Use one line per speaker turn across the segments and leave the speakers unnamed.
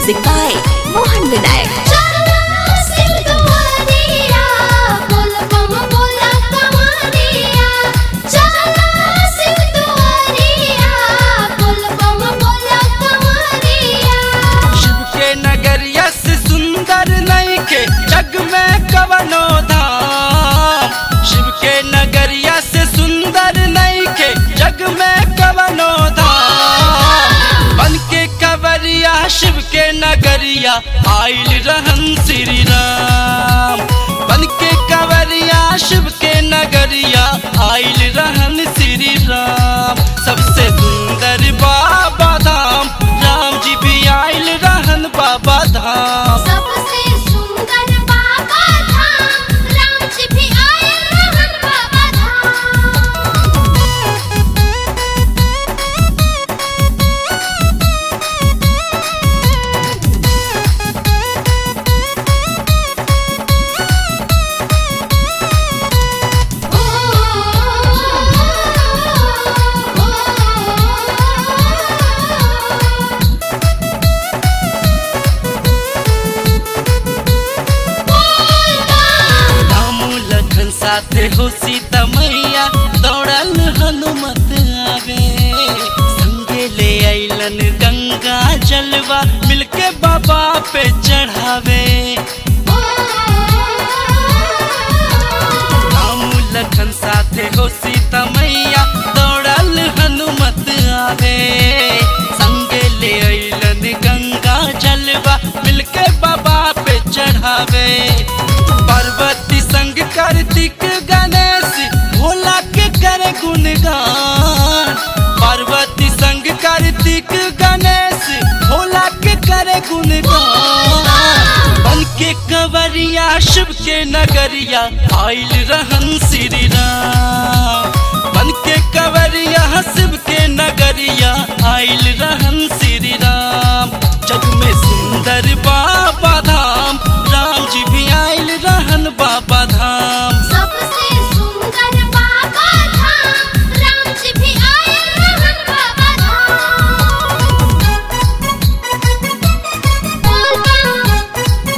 Music by Mohan Vinayak.
Shiv के नगरिया से सुंदर नहीं के जग में कवनो धाम शिव के नगरिया से सुंदर नहीं के जग में कवनो धाम बन के कवरिया शिव के नगरिया आइल रहन श्री राम बन के कवरिया शिव के नगरिया आइल रहन श्री राम सबसे सुंदर बाबा धाम राम जी भी आइल रहन बाबा धाम
सबसे सुंदर बाबा धाम राम जी भी आए रहन बाबा धाम
राम लखन साथे हो सीता मैया दौड़ल हनुमत आवे संगे ले अइलन गंगा जलवा मिलके बाबा पे चढ़ावे राम लखन साथे हो सीता मैया दौड़ल हनुमत आवे संगे ले अइलन गंगा जलवा मिलके बाबा पे चढ़ावे पार्वती संग कार्तिक गणेश भोला के करे गुणगान पार्वती संग कार्तिक गणेश भोला के करे गुणगान बन के कवरिया शिव के नगरिया आइल रहन श्री राम बन के कवरिया शिव के नगरिया आइल रहन श्री राम जग में सुंदर बाबा धाम राम जी भी आइल रहन बाबा धाम
सबसे सुंदर बाबा धाम राम जी भी आए रहन बाबा धाम बोल बम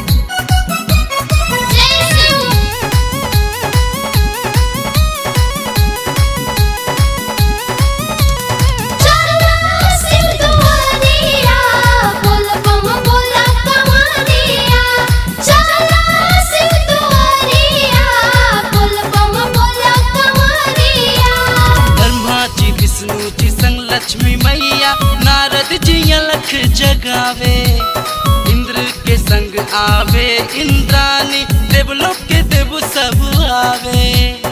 जय शिव चलो शिव दुआरिया बोल बम बोला कमानिया चलो शिव दुआरिया बोल बम बोला कमानिया
ब्रह्मा जी विष्णु जी संग लक्ष्मी मैया नारद जी अलख जगावे इंद्र के संग आवे इंद्रानी देवलोक के देव सब आवे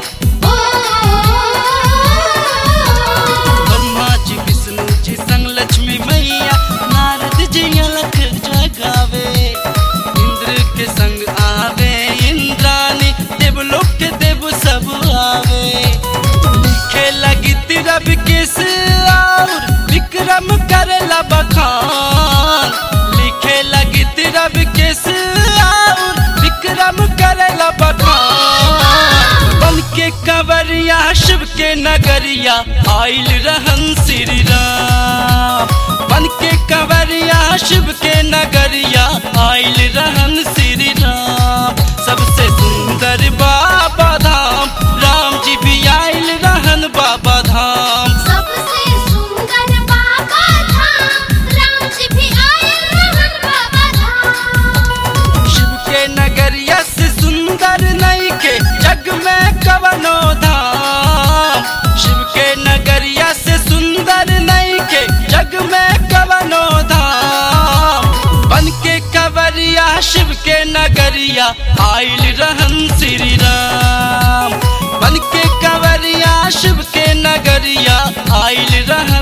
ब्रह्मा जी विष्णु जी संग लक्ष्मी मैया नारद जी अलख जगावे इंद्र के संग आवे इंद्रानी देवलोक के देव सब आवे लिखे लगी रब किस और विक्रम करेला बखान लिखे लगी रब किस और विक्रम करेला बखान बन के कंवरिया शिव के नगरिया आइल रहन श्री राम बन के कंवरिया शिव के नगरिया आइल रहन श्री राम सबसे सुंदर बाबा धाम राम जी भी आइल रहन बाबा धाम
सबसे सुंदर बाबा धाम राम जी भी आए रहन बाबा धाम
शिव के नगरिया से सुंदर नहीं के जग में कवनो धाम शिव के नगरिया से सुंदर नहीं के जग में कवनो धाम बन के कवरिया शिव के नगरिया आइल रहन श्री राम बन के कवरिया शिव के नगरिया आइल रहन